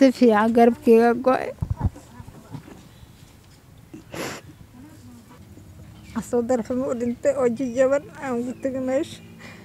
si fiican garabkeyga go-ay asoo darxumo u dhintay oo jajaban aan ugu tegay meesha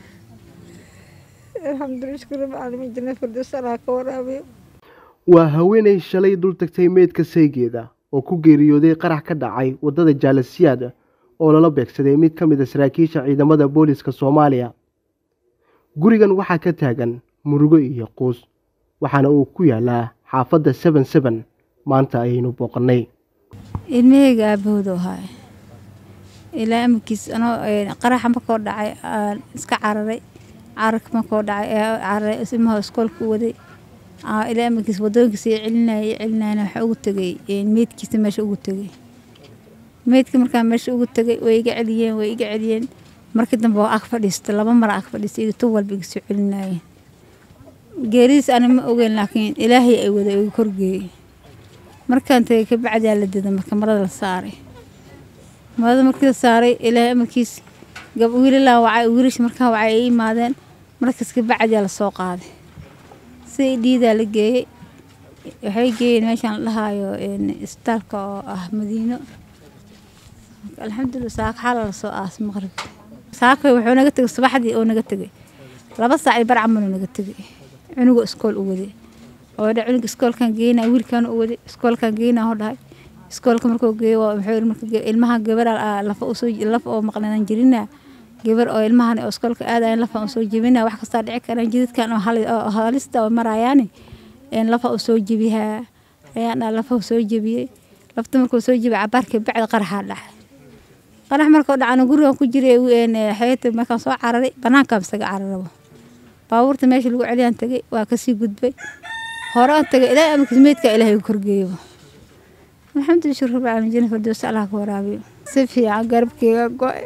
alxamdulilah shukr rabbi caalamiin janna firdaws allah ka waraabiyo waa haweenay shalay dul tagtay meydka saygeeda oo ku geeriyooday qarax ka dhacay waddada jaalasiyaad oo lala beegsaday mid ka mid a saraakiisha ciidamada booliska soomaaliya gurigan waxaa ka taagan murugo iyo quus waxaana uu ku yaalaa xaafadda seben seben maanta ayaynu booqannay ilmaheyga aabahooda ahaay ilaa amarkiis anoo qaraxa markoo dhacay aan iska cararay cararka markoo dhacay ee cararay ilmaha iskoolka u waday ilaa amarkiis wadooyinkiisa i celinaya i celinayana waxaa ugu tegay meydkiisa meesha ugu tegay meydka markaa meesha ugu tegay way iga celiyeen way iga celiyeen markii dambe waa ag fadhiista laba mara ag fadhiista iga tu walba iga soo celinayeen geeridiis ani ma ogeyn laakiin ilaahay ay wada iga korgeeyey markaan tagay kabacdaa la dida marka marada la saaray marada markii la saaray ilaahay amarkiis gab wiilalaa wacay wiilash markaa wacay ay imaadeen markaas kabacdaa la soo qaaday si dhiidaa la geeyey waxay geeyeen meeshaan la dhahaayo isbitaalka oo ah madiino alxamdulilah saaka xala la soo aasay maqribka saaka wuxuu naga tegay subaxdii oo naga tegay laba saac iyo bar camaluu naga tegay cunuga iskool u waday oo dha cunuga iskoolkan geynaa wiilkan u waday iskoolkan geynaa oo dhahay iskoolka markuu geeyo wuxuu marka ilmaha gabar lafa usoo lafa oo maqnanan jirinaa gabar oo ilmahan oo iskoolka aadayan lafa usoo jebinaa wax kastaa dhici karaan jidadkan oo halista oo maraayaani lafa usoo jebihaa ayaan dhaa lafa soo jebiyey lafta markuu soo jebiyay cabaarkii bacda qaraxaa dhacay qarax markuu dhacana gurigan ku jiray xeeta markaan soo cararay banaankaan isaga cararabo baabuurta meesha lagu celiyaan tagay waa kasii gudbay hore aan tagay ilaa amarkiis meydka ilaahay korgeeyo alxamdulilah shukr rabbi caalamiin janna firdaws allah ka waraabiyo si fiican garabkeyga go-ay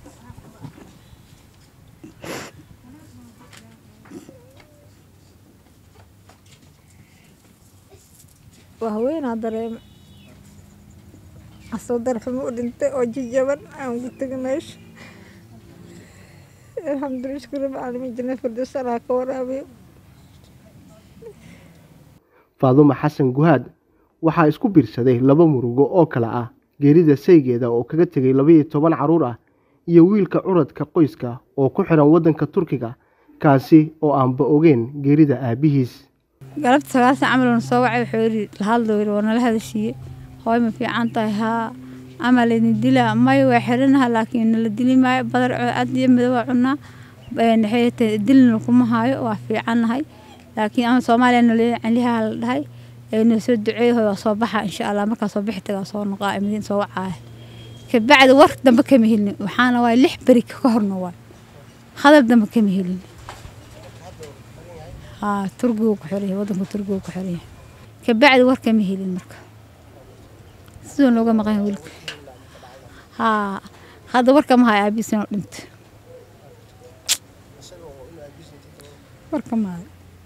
waa haweenaa dareema asoo darxumo u dhintay oo jajaban aan ugu tegay meesha alxamdulilah shukr rabbi caalamiin janna firdaws allah ka waraabiyo faadumo xasan guhaad waxaa isku biirsaday laba murugo oo kale ah geerida saygeeda oo kaga tegay labaiyo toban carruur ah iyo wiilka curadka qoyska oo ku xiran waddanka turkiga kaasi oo aanba ogeyn geerida aabbihiis galabta sagaalsan camaluna soo wacay wuxuu yidhi lahadlo yidhi waa nala hadashiiye hooy ma fiican tahay haa ama laydin dilaa may waa xiranaha laakiin nala dili maayo badar cad iyo madow waa cunaa waxay tahay dilna kuma haayo waa fiicannahay laakiin ama soomaaliya nala celihaa la dhahay noo soo duceeyo waa soo baxa insha allah markaa soo bixi tagaa soo noqaa madiin soo wacaaya kabacdi war dambe kama helin waxaana waay lix beri ka horna waay hadal dambe kama helin haa turkigu ku xiraya waddanka turkigu ku xiraya kabacdi war kama helin marka siduu looga maqan wiilka haa hadda war kama hayo aabiis inuu dhinto war kama hayo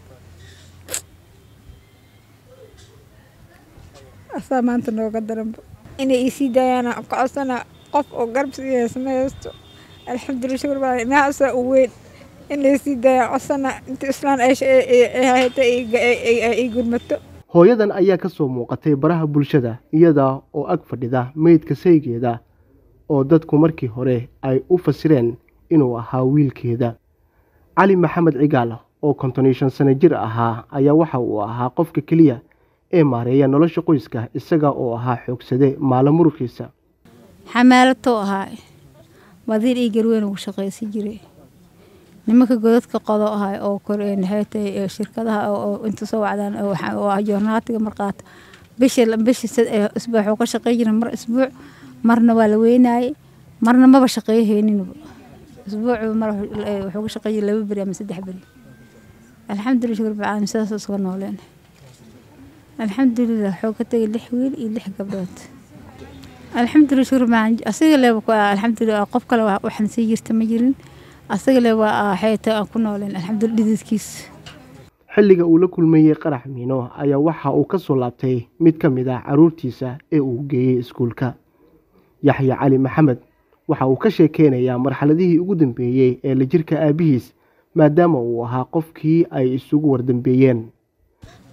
asaa maanta nooga daranba inay iisii daayaan ka codsana qof oo garabsigeesa ma haysto alxamdulilah shukr baa inahaasaa u weyn in laysii daaya codsana inta islaan hayta ay gurmato hooyadan ayaa ka soo muuqatay baraha bulshada iyada oo ag fadhida meydka saygeeda oo dadku markii hore ay u fasireen inuu ahaa wiilkeeda cali maxamed cigaal oo konton iyo shan sano jir ahaa ayaa waxa uu ahaa qofka keliya ee maareeya nolosha qoyska isaga oo ahaa xoogsade maalo muruqiisa xamaalatoo ahaa wadiir io garweyn ugu shaqaysan jiray nimanka godadka qodo ahay oo kornxeetay shirkadaha oo inta soo wacdaan oo joornaatiga marqaata bishi bishi isbuuc wuxuu ka shaqeyn jiray mar isbuuc marna waa la weynaayey marna maba shaqeeyo heyninba isbuucu mar wuxuu ka shaqeyn jiray laba beri ama saddex beri alxamdulilah shukr bacaalamiin sidaas isuga nooleen alxamdulilah wuxuu ka tegay lix wiil iyo lix gabdhood alxamdulilah shukr bacaalamiin asiga le alxamdulilah qof kale waxaan sii jirta ma jirin asaga le waa xeeta aan ku nooleen alxamdulilah dhididkiis xilliga uu la kulmayey qarax miino ayaa waxa uu ka soo laabtay mid ka mid ah carruurtiisa ee uu geeyey iskuulka yaxya cali maxamed waxa uu ka sheekeynayaa marxaladihii ugu dambeeyey ee la jirka aabbihiis maadaama uu ahaa qofkii ay isugu wardambeeyeen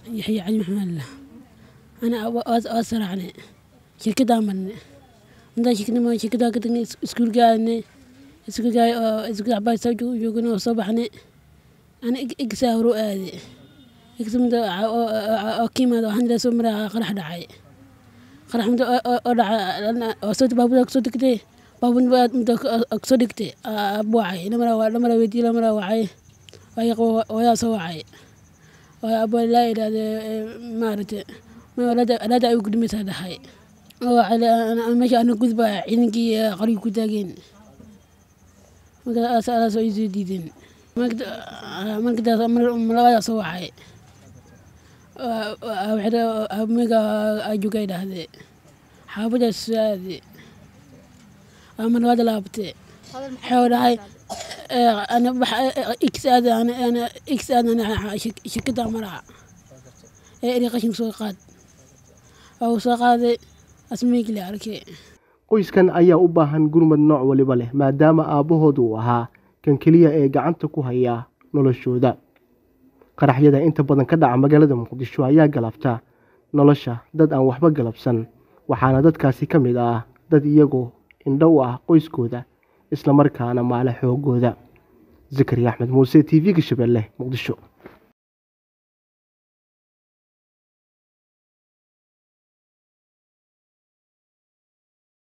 yaxya cali maxamed lah ana waa saraacne shirkadaan marne intaan shirkadnimo shirkadaa ka tagnay iskuulka aadne iskuulka oo iskuul cabaay soo joogana oo soo baxne ana igsaa horu aade igsamada oo ka yimaada waxaan ilaa soo maraa qarax dhacay qarax muddo oo dhaca oo soo baabuda kasoo degtay baabur muddo kasoo dhigtay abuwacay lamara lamara weydiye lamara wacay wayaa soo wacay abo laa idhaahde maaragtay alaada ay gudmaysaa dhahay meesha ana gudba ciidankii qarigi ku taageen markaas alaasoo isoo diideen markadaas malabadaa soo wacay mega ajuga idhaahde xaafadaas soo aade malabaada laabte waxau dhahay x aad x aad shirkada maraa ee eri qashinka soo qaad uu soo qaaday asmiigli arkay qoyskan ayaa u baahan gurmad nooc waliba leh maadaama aabbahood uu ahaa kan keliya ee gacanta ku haya noloshooda qaraxyada inta badan ka dhaca magaalada muqdisho ayaa galabta nolosha dad aan waxba galabsan waxaana dadkaasi ka mid ah dad iyagoo indho u ah qoyskooda islamarkaana maale xoogooda zakariya axmed muuse t v-ga shabeelle muqdisho